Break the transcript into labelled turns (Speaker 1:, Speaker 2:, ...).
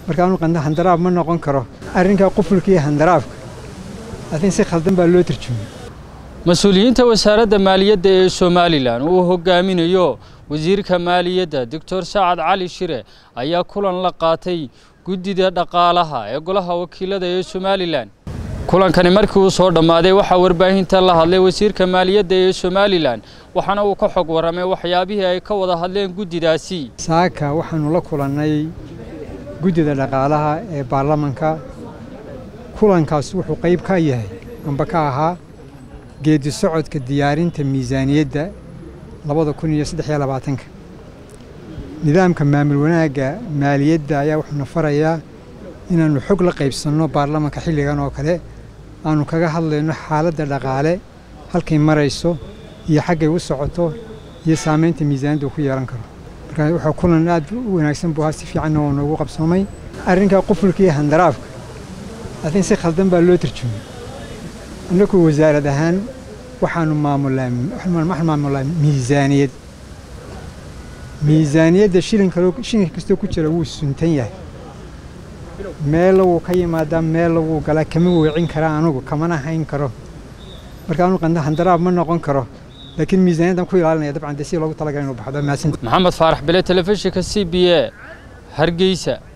Speaker 1: markaanu qanda handaraab ma noqon karo arrinkaa qufulka iyo handaraabka laakiin si khaldan baa loo tarjumay
Speaker 2: mas-uuliyiinta wasaaradda maaliyadda ee somalilan uu hogaaminayo wasiirka maaliyadda doctor sacad cali shire ayaa kulan la qaatay guddida dhaqaalaha ee golaha wakiilada ee somalilan kulankani markii uu soo dhammaaday waxaa warbaahinta la hadlay wasiirka maaliyadda ee somalilan waxaana uu ka xog warramay waxyaabihii ay ka wada hadleen guddidaasi
Speaker 1: saaka waxaanu la kulannay guddida dhaqaalaha ee baarlamanka kulankaas wuxuu qayb ka yahay amba ka ahaa geedi socodka diyaarinta miisaaniyadda labada kun iyo saddex iyo labaatanka nidaamka maamul wanaagga maaliyadda ayaa wuxuuna farayaa inaannu xog la qaybsanno baarlamanka xilligan oo kale aanu kaga hadlayno xaaladda dhaqaale halkay marayso iyo xaggay u socoto iyo saamaynta miisaaniyadda uu ku yeelan karo marka wuxuu kulan aad u wanaagsan buu ahaa si fiicanna waa noogu qabsoomay arrinkaa qufulka iyo handaraabka laakiin si khaldan baa loo tarjumay annagu wasaarad ahaan waxaanu maamulaa waxaan maamulaa miisaaniyad miisaaniyadda shilinka shilinka kastoo ku jira wuu suntan yahay meella wuu ka yimaadaa meella wuu galaa kama weecin karaa anugu kamana hayn karo marka anu qanda handaraab ma noqon karo laakiin miisaaniyaddan ku ilaalinaya dabcan dee si loogu talagalay inuu baxdo mahadsan
Speaker 2: maxamed faarax bile telefishinka c b a hargeysa